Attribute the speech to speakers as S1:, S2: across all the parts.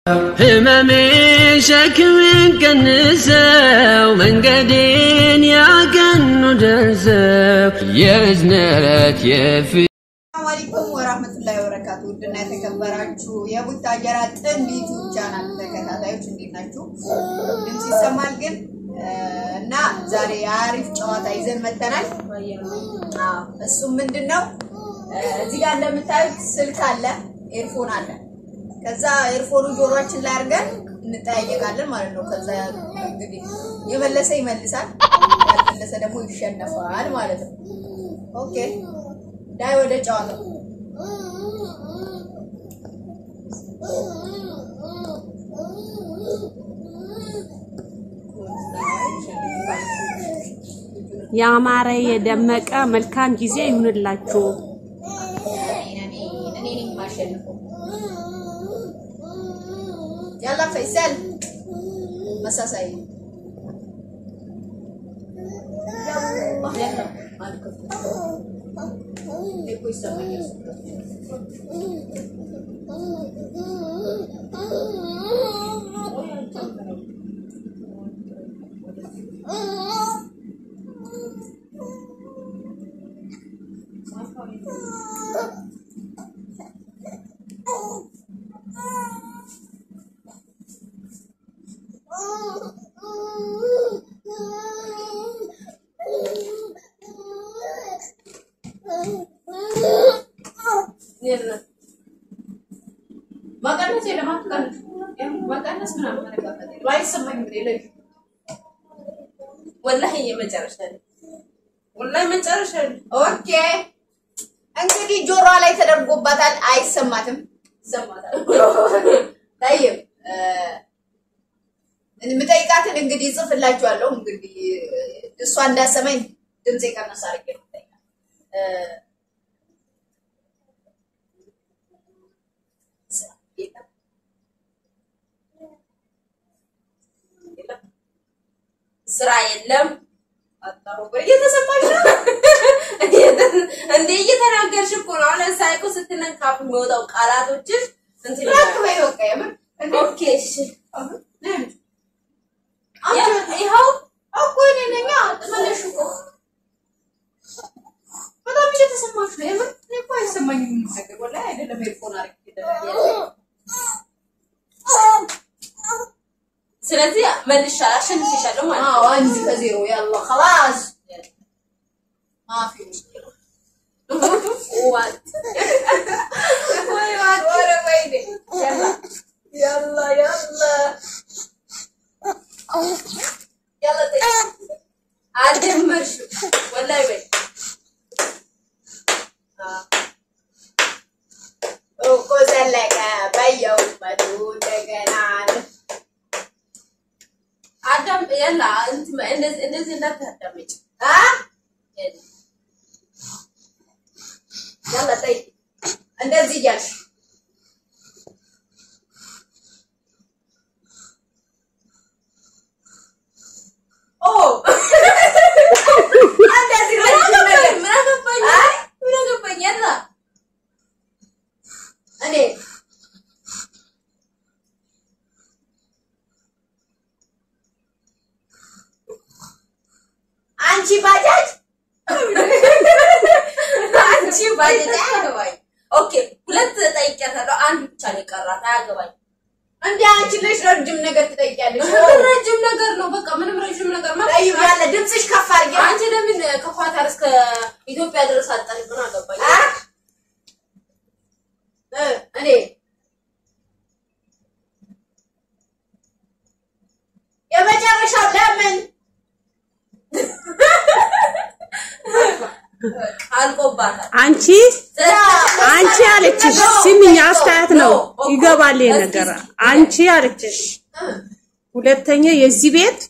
S1: ህመሜ ሸክሜን ቀንሰው መንገዴን ያቀኑ ደርሰው የእዝነት የፍ
S2: ሰላም አለይኩም ወራህመቱላሂ ወበረካቱ። ውድና የተከበራችሁ የቡታጀራ ጥንድ ዩቲዩብ ቻናል ተከታታዮች እንዴት ናችሁ? ድምፅ ይሰማል ግን እና ዛሬ አሪፍ ጨዋታ ይዘን መተናል። አዎ፣ እሱም ምንድን ነው? እዚህ ጋር እንደምታዩት ስልክ አለ፣ ኤርፎን አለ። ከዛ ኤርፎኑ ጆሮአችን ላይ አድርገን እንጠያየቃለን ማለት ነው። ከዛ እንግዲህ የመለሰ ይመልሳል፣ ያልመለሰ ደግሞ ይሸነፋል ማለት ነው። ኦኬ ዳይ ወደ ጨዋታው
S3: ያማረ የደመቀ መልካም ጊዜ ይሁንላችሁ።
S2: እኔ ነኝ የማሸንፈው። ያላ ፈይሰል መሳሳይ እኮ ይሰማኛል።
S4: መቀነስ የለም አትቀንስ። መቀነስ ምናምን መነቃቀል የለም። አይሰማኝም እኔ ለዩ ወላሂ የመጨረሻ ነው። ወላሂ መጨረሻ ነው።
S2: ኦኬ እንግዲህ ጆሮዋ ላይ ተደርጎባታል፣ አይሰማትም።
S4: ይሰማታል።
S2: ታይም የምጠይቃትን እንግዲህ እጽፍላችኋለሁ። እንግዲህ እሷ እንዳሰማኝ ድምፄ ቀነስ አድርጌ ነው የምጠይቃት። እ፣
S4: ስራ የለም። አታውቁ እየተሰማሽ ነው እንዴ? እየተናገርሽ እኮ ነው። አሁን ለምሳሌ እኮ ስትነካፍ የሚወጣው ቃላቶችሽ እንትን
S2: ራክ
S4: ይላል።
S2: በይ በቃ የምር እንዴ
S4: ኦኬ እሺ።
S2: ነይ።
S4: ያ- ይኸው
S2: እኮ እኔ ነኝ ተመለሽ እኮ
S4: በጣም እየተሰማሽ ነው። የምር እኔ እኮ አይሰማኝም ነገር ወላሂ አይደለም። ኤርፎን አድርጌ ስለዚህ መልሻለሁ፣ አሸንፍሻለሁ ማለት ነው።
S2: አዎ አንድ ከዜሮ ያላ خلاص ማፊ ሙሽኪላ
S4: ዋት
S2: ወይ ወረ ወይኔ ያላ ያላ ያላ
S4: ያለ ጠይ አልጀመርሽም ወላሂ በይ
S2: እኮ ዘለቀ በየውበቱ እንደገና
S4: አዳም ያላ እንትን እንደዚህ እንደዚህ እንዳታዳምጪ
S2: አ ያላ ጠይ እንደዚህ እያልሽ ኦ እንደዚህ
S4: ምን
S2: ረጅም ነገር
S4: አገባኝ ምን አገባኝ
S2: አይ
S4: ምን አገባኝ ያላ
S2: እኔ አንቺ ባጃጅ
S4: አንቺ ባጀት አያገባኝ ኦኬ ሁለት ጠይቂያታለሁ አንድ ብቻ ነው የቀራት አያገባኝ
S2: እንደ አንቺ ልጅ ረጅም ነገር ትጠይቂያለሽ።
S4: ምን ረጅም ነገር ነው በቃ ምንም ረጅም ነገር ማለት
S2: ጠይብ ያለ ድምፅሽ ከፍ አድርጌ
S4: አንቺ ለምን ከኳታር እስከ ኢትዮጵያ ድረስ አጣሪ ምን አገባኝ
S2: አ? እ እኔ የመጨረሻው ለምን
S4: አልቆባታል
S3: አንቺ አንቺ አለችሽ። ስሚኝ፣ አስተያየት ነው ይገባል ይሄ ነገር። አንቺ አለችሽ። ሁለተኛ የዚህ ቤት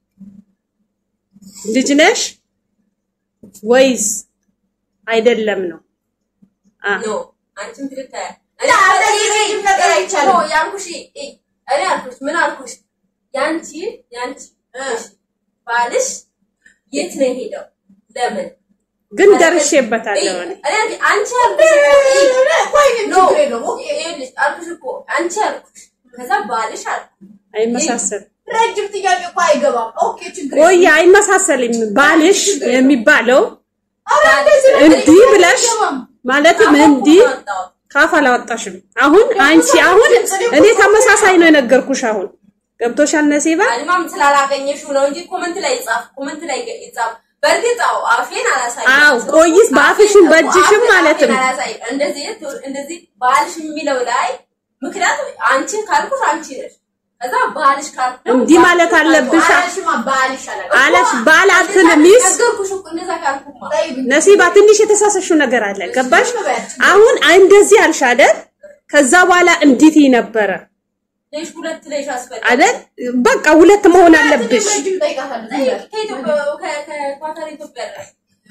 S3: ልጅ ነሽ ወይስ አይደለም ነው? አ
S4: ኖ አንቺም ትልታያ
S2: ያ፣ እንደዚህ ረጅም ነገር አይቻልም።
S4: ኖ ያልኩሽ እኔ አልኩሽ ምን አልኩሽ ያንቺ ያንቺ ባልሽ የት ነው የሄደው ለምን
S3: ግን ደርሼበታለሁ እኔ።
S4: እኔ አንቺ አልኩሽ
S2: ቆይ ግን
S4: ኖ
S2: ችግር የለውም። ኦኬ።
S4: ይኸውልሽ አልኩሽ እኮ አንቺ አልኩሽ ከዛ ባልሽ አልኩ
S3: አይመሳሰልም።
S2: ረጅም ጥያቄ እኮ አይገባም። ኦኬ ችግር
S3: ቆይ አይመሳሰልም። ባልሽ የሚባለው
S2: ኧረ እንደዚህ ነው
S3: እንዲህ ብለሽ
S2: አይገባም።
S3: ማለትም እንዲህ ካፍ አላወጣሽም። አሁን አንቺ አሁን እኔ ተመሳሳይ ነው የነገርኩሽ። አሁን ገብቶሻል ነሲባ?
S4: አልማም ስላላገኘሽው ነው እንጂ ኮመንት ላይ ጻፍ፣ ኮመንት ላይ ይጻፍ። በእርግጥ አዎ አፌን አላሳይም።
S3: አዎ፣ ቆይስ በአፍሽም በእጅሽም
S4: አፌን
S3: ማለትም
S4: አላሳይም። እንደዚህ እንደዚህ ባልሽ የሚለው ላይ ምክንያቱም አንቺ ካልኩሽ አንቺ ነሽ። ከዛ ባልሽ ካልኩ ደግሞ
S3: እንዲህ ማለት አለብሽ።
S2: ባልሽማ ባልሽ አለ
S3: አለሽ ባል አትን ሚስ
S4: ነገርኩሽ እኮ እንደዛ ካልኩማ
S3: ነሲባ ትንሽ የተሳሰሽው ነገር አለ። ገባሽ? አሁን እንደዚህ አልሽ አይደል? ከዛ በኋላ እንዲት ነበረ
S4: ሌሽ ሁለት ሌሽ አስፈልግ
S3: አይደል? በቃ ሁለት መሆን አለብሽ።
S2: ረጅም ጠይቃታለሁ።
S4: ከኢትዮጵያ ከኳታር ኢትዮጵያ ላይ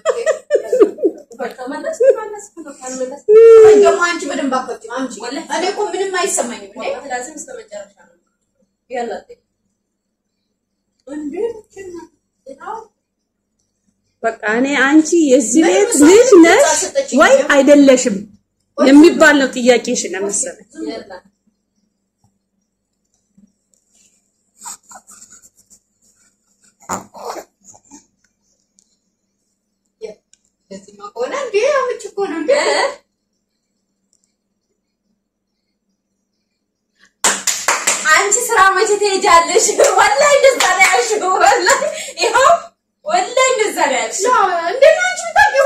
S4: ከመለስ መለስ ከመለስ
S2: ደግሞ አንቺ በደንብ አትወጪም። አንቺ እኔ እኮ ምንም አይሰማኝም እንዴ
S4: ላዝም እስከ መጨረሻ ነው ያላ እንዴ
S3: በቃ እኔ አንቺ የዚህ ቤት ልጅ ነሽ ወይ አይደለሽም የሚባል ነው ጥያቄሽ ነው መሰለኝ።
S4: ያላ
S2: እንደዚህማ ከሆነ እንዴ አመች እኮ ነው እንዴ
S4: አንቺ ስራ መቼ ትሄጃለሽ? ወላሂ እንደዛ ነው ያልሽው። ወላሂ ይኸው ወላሂ እንደዛ ነው ያልሽው
S2: እንዴ ነው አንቺ የምታውቂው?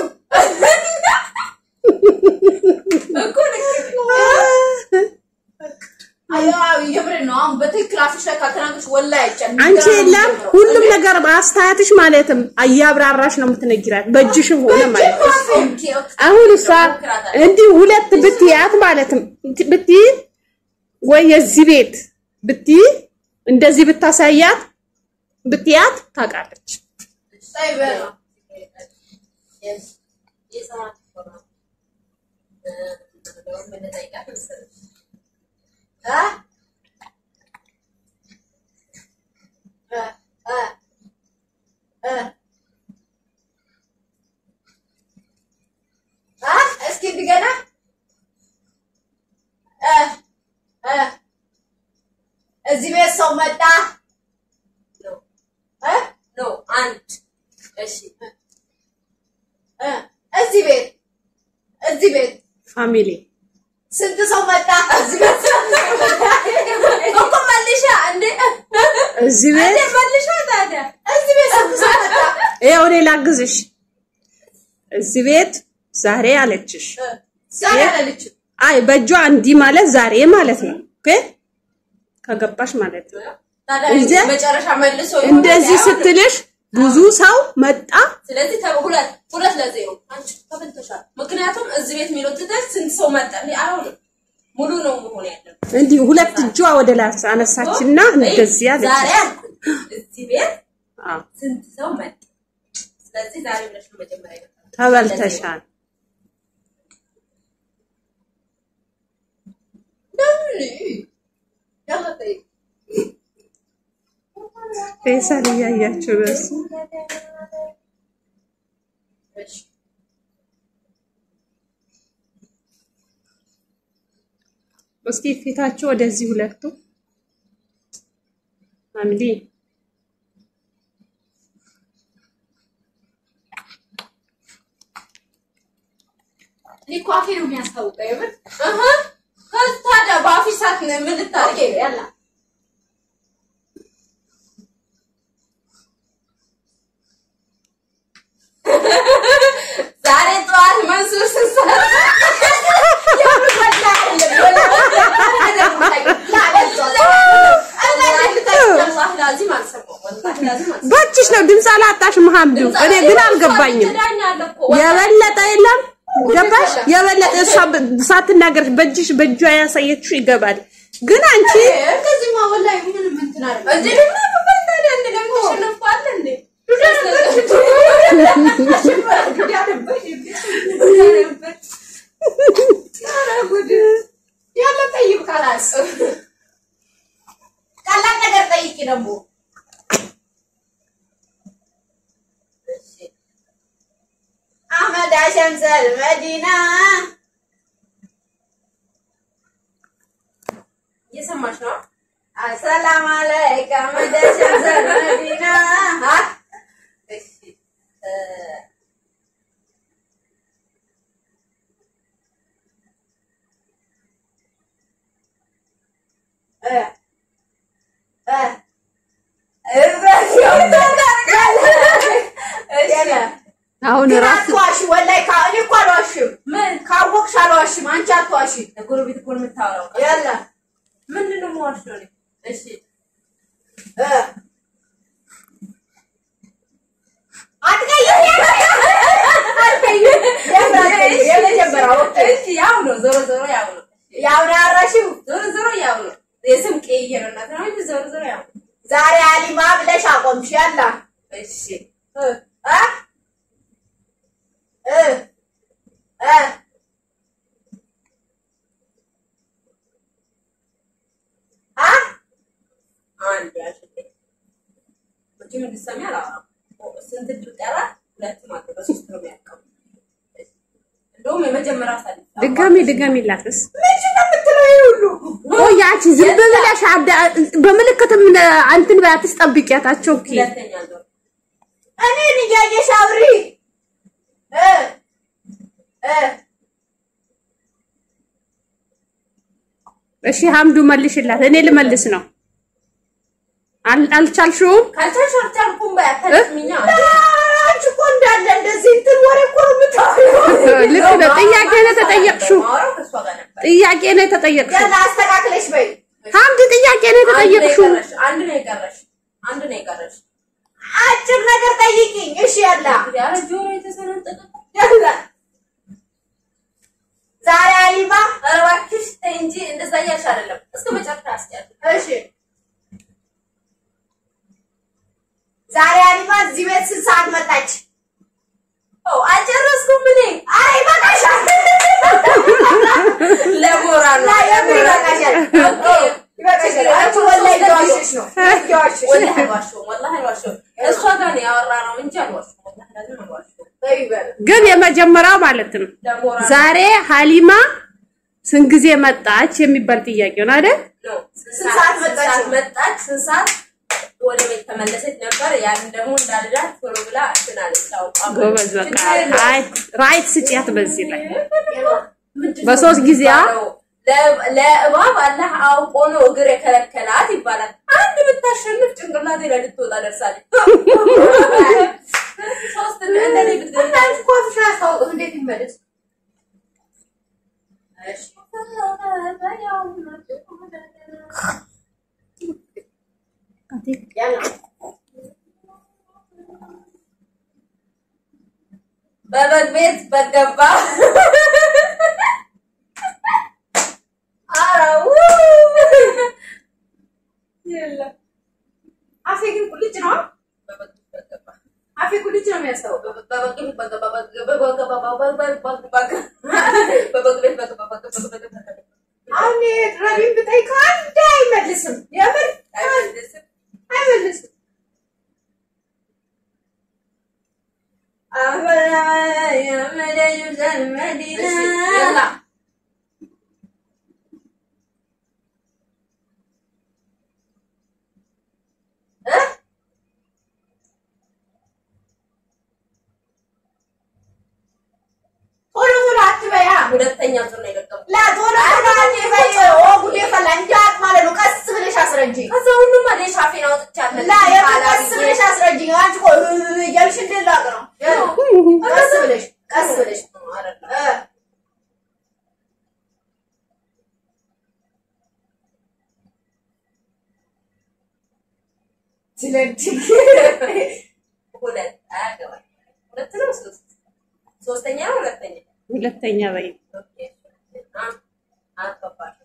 S4: እኮ ልክ ነሽ።
S2: አይ አይ የምሬን ነው። አሁን በትክክል አፍሽ ላይ ካልተናገርሽ ወላሂ አይቻልም።
S3: አንቺ የለም ሁሉም ነገር በአስተያየትሽ ማለትም አያብራራሽ ነው የምትነግራት በእጅሽም ሆነ ማለት ነው።
S4: ኦኬ ኦኬ
S3: አሁን እሷ እንዲህ ሁለት ብትያት ማለትም ብትይ ወይ የዚህ ቤት ብትይ እንደዚህ ብታሳያት ብትያት ታውቃለች።
S2: ሳይ በላ
S4: የሰማት እኮ ነው። እ እንደውም ብንጠይቃት መሰለሽ
S2: አ አ አ አ እስኪ እንደገና አ አ እዚህ ቤት ሰው መጣ
S4: ነው
S2: እ
S4: ነው አንድ እሺ
S2: እ እዚህ ቤት እዚህ ቤት
S3: ፋሚሊ
S2: ስንት ሰው መጣ? እዚህ ቤት
S4: እኮ መልሻ እንዴ
S3: እዚህ ቤት
S4: እንዴ መልሻ ታዲያ
S2: እዚህ ቤት ስንት ሰው መጣ?
S3: ይኸው እኔ ላግዝሽ። እዚህ ቤት ዛሬ አለችሽ።
S2: ዛሬ አላለችም።
S3: አይ በእጇ እንዲህ ማለት ዛሬ ማለት ነው። ኦኬ ከገባሽ ማለት ነው።
S4: ታዲያ
S3: እዚህ
S4: መጨረሻ መልሶ ይሆናል
S3: እንደዚህ
S4: አይሆንም?
S3: ስትልሽ ብዙ ሰው መጣ።
S4: ስለዚህ ከሁለት ሁለት ለዜሮ አንቺ ተበልተሻል። ምክንያቱም እዚህ ቤት የሚለው ትተሽ ስንት ሰው መጣ? እንዴ አይሆንም። ሙሉ ነው መሆን ያለበት።
S3: እንዲህ ሁለት እጇ ወደ ላይ አነሳችና እንደዚህ
S4: ዛሬ
S3: አለች።
S4: አልኩኝ እዚህ ቤት
S3: አዎ
S4: ስንት ሰው መጣ? ስለዚህ ዛሬ ብለሽ ነው መጀመሪያ የመጣው።
S3: ተበልተሻል። ፌሳል እያያችሁ በሱ እስኪ ፊታችሁ ወደዚህ ሁለቱ ፋሚሊ
S2: እኔ እኮ አፌ ነው የሚያስታውቀው የምር።
S4: አሃ ከዚህ ታዲያ በአፍሽ ሰዓት ነው ምን
S2: ኦኬ
S4: ልታደርጊ?
S2: ያላ
S4: ዛሬ ጠዋት መንሱር ስንሰራ ወላሂ ላዚም አልሰማሁም። ወላሂ ላዚም አልሰማሁም።
S3: በእጅሽ ነው ድምፅ አላጣሽም ሐምዱ። እኔ ግን አልገባኝም።
S4: ትዳኛለህ እኮ ወላሂ።
S3: የበለጠ የለም ገባሽ? የበለጠ እሷ ብ- ሳትናገር በእጅሽ በእጇ ያሳየችው ይገባል። ግን አንቺ
S2: እንደዚህማ ወላሂ ምንም እንትን አይደለም።
S4: እንዴ ደግሞ ምን ታዲያ እንዴ ደግሞ ተሸነፍኳል እንዴ?
S2: ያለ ጠይቅ ካላስ ቀላል ነገር ጠይቂ ደግሞ አህመድ አሸምሰል መዲና
S4: እየሰማሽ ነው?
S2: ሰላም አለይኩም ደሸም ዘመዲና
S4: እሺ እ፣
S2: እ እ እዛሽ
S4: እሺ
S3: አሁን
S2: ግን
S3: ራሱ
S2: አትዋሺ፣ ወላሂ ካ- እኔ እኮ አልዋሽም።
S4: ምን
S2: ካወቅሽ አልዋሽም። አንቺ አትዋሺ።
S4: ጎረቤት እኮ ነው የምታወራው።
S2: ያላ
S4: ምንድን ነው የምዋሸው እኔ? እሺ
S2: እ አትቀይም፣ አትቀይም። የመጀመሪያው ኦኬ።
S4: እሺ ያው ነው፣ ዞሮ ዞሮ ያው ነው።
S2: ያው ነው ያረሽው።
S4: ዞሮ ዞሮ ያው ነው። የስም ቀይረናት ነው እንጂ ዞሮ ዞሮ ያው ነው።
S2: ዛሬ አሊማ ብለሽ አቆምሽ። ያላ
S4: እሺ
S2: እ እ እ እ አ
S4: አንድ ያልሽልኝ መቼም እንድትሰሚ አላወራም። ስንት እድል ቀረ? ሁለት ማለት በሶስት ነው የሚያልቀው። እንደውም የመጀመሪያው ሳል
S3: ድጋሚ ድጋሚ ላትስ
S2: ምንድን ነው የምትለው? ይሄ ሁሉ
S3: ቆያች ዝም ብለሽ አዳ- በምልክትም አንትን ባያትስ ጠብቂያታቸው ኦኬ
S4: ሁለተኛ ዞር
S2: እኔን እያየሽ አውሪ። እ እ
S3: እሺ ሀምዱ መልሽላት እኔ ልመልስ ነው አል- አልቻልሽውም
S4: ካልቻልሽ አልቻልኩም በይ አታድክሚኛ።
S2: አንቺ እኮ እንዳለ እንደዚህ እንትን ወሬ እኮ ነው የምታወሪው።
S3: ልክ ነው ጥያቄ ነው የተጠየቅሽው
S4: ማውራው ከእሷ ጋር ነበር።
S3: ጥያቄ ነው የተጠየቅሽው
S2: ያላ አስተካክለሽ በይ።
S3: ሀምድ ጥያቄ ነው
S4: አንድ ነው
S3: የተጠየቅሽው
S4: የቀረሽ፣ አንድ ነው የቀረሽ፣ አንድ ነው የቀረሽ።
S2: አጭር ነገር ጠይቂኝ። እሺ ያላ
S4: ኧረ ጆሮ የተሰነጠቀ
S2: ያላ ዛሬ አሊማ
S4: ኧረ እባክሽ ተይ እንጂ እንደዛ እያልሽ አይደለም። እስከ መጨረሻ አስጨርሽ።
S2: እሺ ዛሬ አሊማ እዚህ ቤት ስንት ሰዓት መጣች?
S4: ኦ አልጨረስኩም እኔ
S2: አይ ይበቃሻል።
S4: ለሞራል ነው።
S2: ላ የምን ይበቃሻል?
S4: ኦኬ።
S2: ይበቃሻል። አንቺ ወላሂ እየዋሸሽ ነው። እየዋሸሽ ነው።
S4: ወላሂ አልዋሸሁም፣ ወላሂ አልዋሸሁም። እሷ ጋር ነው ያወራነው እንጂ አልዋሸሁም። ወላሂ ለምን አልዋሸሁም?
S2: በይ በል።
S3: ግን የመጀመሪያው ማለት ነው
S4: ለሞራል
S3: ዛሬ ሀሊማ ስንት ጊዜ መጣች የሚባል ጥያቄ ነው አይደል
S4: ነው።
S2: ስንት ሰዓት መጣች?
S4: ስንት ሰዓት መጣች? ስንት ሰዓት ወደ ቤት ተመለሰች ነበር። ያንን ደግሞ እንዳልዳት ቶሎ ብላ እንትን አለች። አውቃ
S3: ጎበዝ በቃ
S4: ችግር የለውም።
S3: አይ ራይት ስጪያት በዚህ ላይ
S4: ምንድን ነው
S3: በሶስት ጊዜ አ-
S4: የሚባለው? ለ- ለእባብ አላህ አውቆ ነው እግር የከለከላት ይባላል። አንድ ብታሸንፍ ጭንቅላቴ ላይ ልትወጣ ደርሳለች። ሶስት እንደኔ ብትገኝ
S2: አንቺ እኮ አፍሽን አያስታውቅም። እንዴት ይመለስ?
S4: እሺ።
S2: ያላ
S4: በበግ ቤት በገባ ኧረ ውይ! የለም።
S2: አፌ ግን ቁልጭ ነው።
S4: በበግ ቤት በገባ
S2: አፌ ቁልጭ ነው የሚያስታውቀው።
S4: በበግ ቤት በገባ በገባ በገባ በገባ በበግ ቤት በገባ በገባ በገባ
S2: አሁን ረቢን ብጠይቀው አንድ አይመልስም። የምር
S4: አይመልስም።
S2: አይመልስም።
S4: እሺ፣ የላ እ?
S2: ቶሎ ቶሎ አትበያ።
S4: ሁለተኛ ዙር ነው የለቀምኩት።
S2: ላ ቶሎ ቶሎ አትበይ። ኦ ጉዴ ፈላ። እንዳት ማለት ነው። ቀስ ብለሽ አስረጂ።
S4: ከዛ ሁሉም አለ ሻፌን አውጥቻለሁ።
S2: ላ የምን ቀስ ብለሽ አስረጂ። አንቺ እኮ እ- እያልሽ እንድላቅ ነው። ቀስ ብለሽ ቀስ ብለሽ እ ስለዚህ
S4: ሁለት አያገባኝ። ሁለት ነው ሶስት ሶስተኛ ነው ሁለተኛ
S3: ሁለተኛ በይ
S4: ኦኬ አ አልገባሽም።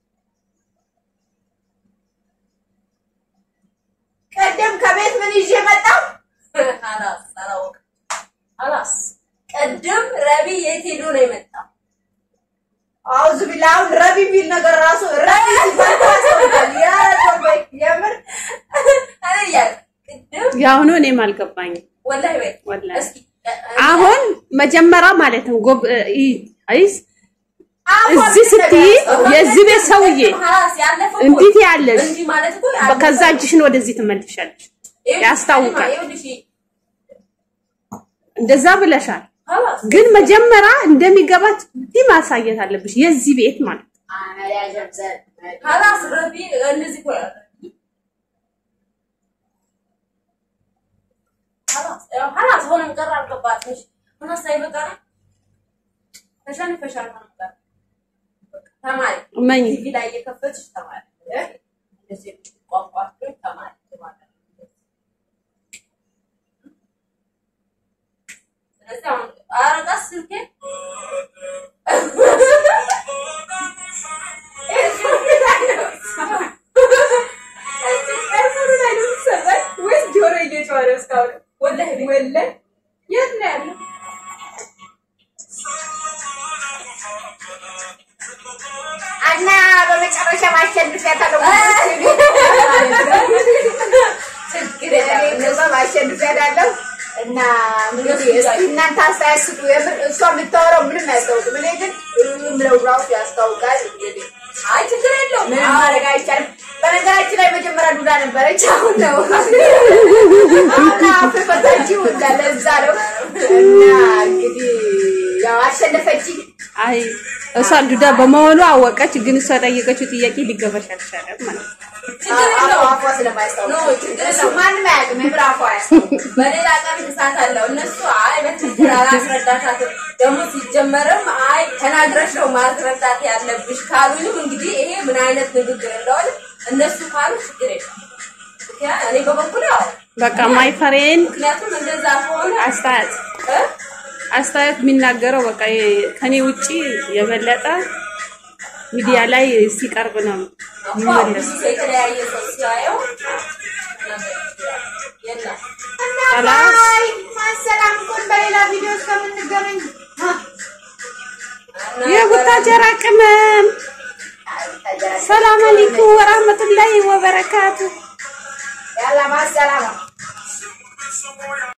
S2: ቀደም ከቤት ምን ይዤ መጣሁ?
S4: አላስ አላወቅም። አላስ ቅድም ረቢ የት ሄዶ ነው የመጣው?
S2: አውዝ ቢላ አሁን ረቢ የሚል ነገር ራሱ ረቢ ሲባል ያስፈልጋል። ያ ተወይ የምር
S4: እኔ እያልኩ ቅድም
S3: የአሁኑ እኔም አልገባኝም
S4: ወላሂ በይ
S3: ወላሂ።
S4: እስኪ እ- እ-
S3: አሁን መጀመሪያ ማለት ነው ጎብ እ- አይስ እዚህ ስትይ የዚህ ቤት ሰውዬ እንዴት ያለሽ ከዛ እጅሽን ወደዚህ ትመልሻለሽ። ያስታውቃል። እንደዛ ብለሻል። ግን መጀመሪያ እንደሚገባት እንዲህ ማሳየት አለብሽ። የዚህ ቤት ማለት እመኝ
S4: ቲቪ ላይ እየከፈትሽ ተማሪ እንደዚህ ቋንቋ ተማሪ ማለት ነው። ስለዚህ አሁን ኧረ ቀስ ስልኬ
S2: እና በመጨረሻ ማሸንፊያታለሁ።
S4: ችግር የለም
S2: እነዛ ማሸንፊያታለሁ እና እንግዲህ እስኪ እናንተ አስተያየት ስጡ። የምር እሷ የምታወራው ምንም አያስታውቅም። እኔ ግን ምለው ራሱ ያስታውቃል። እንግዲህ
S4: አይ ችግር የለውም
S2: ምንም ማድረግ አይቻልም። በነገራችን ላይ መጀመሪያ ዱዳ ነበረች፣ አሁን ነው አሁን አፍ ፈታችው እንዳለ እዛ ነው እና እንግዲህ ያው አሸነፈችኝ።
S3: አይ እሷ ዱዳ በመሆኑ አወቀች። ግን እሷ ጠየቀችው ጥያቄ ሊገባሽ አልቻለም ማለት ነው።
S4: ችግር
S2: አፏ
S4: የለውም
S2: አፏ ስለማያስታውቅ
S4: ኖ ችግር
S2: እሱ
S4: የለውም
S2: ማንም አያውቅም። የምር አፏ አያስታውቅም።
S4: በሌላ ቀን እሳት አለው። እነሱ አይ በትክክል አላስረዳታትም። ደግሞ ሲጀመርም አይ ተናግረሽ ነው ማስረዳት ያለብሽ ካሉኝም እንግዲህ ይሄ ምን አይነት ንግግር እንደሆነ እነሱ ካሉ ችግር የለም። ምክንያት እኔ በበኩል ያው
S3: በቃ ማይ ፍሬንድ
S4: ምክንያቱም እንደዛ ከሆነ
S3: አስተያየት
S4: እ?
S3: አስተያየት የሚናገረው በቃ የ- ከኔ ውጪ የበለጠ ሚዲያ ላይ ሲቀርብ ነው
S4: አዎ፣
S3: የሚመለስ።
S4: ብዙ ሰው የተለያየ ሰው ሲያየው ነገር ይችላል። የለም
S2: እና
S3: ሰላም።
S2: ባይ ማሰላም ኩን በሌላ ቪዲዮ እስከምንገናኝ
S3: የቡታጀራ ቅመም ሰላም አለይኩም ወራህመቱላሂ ወበረካቱ።
S2: ያላ ማሰላማ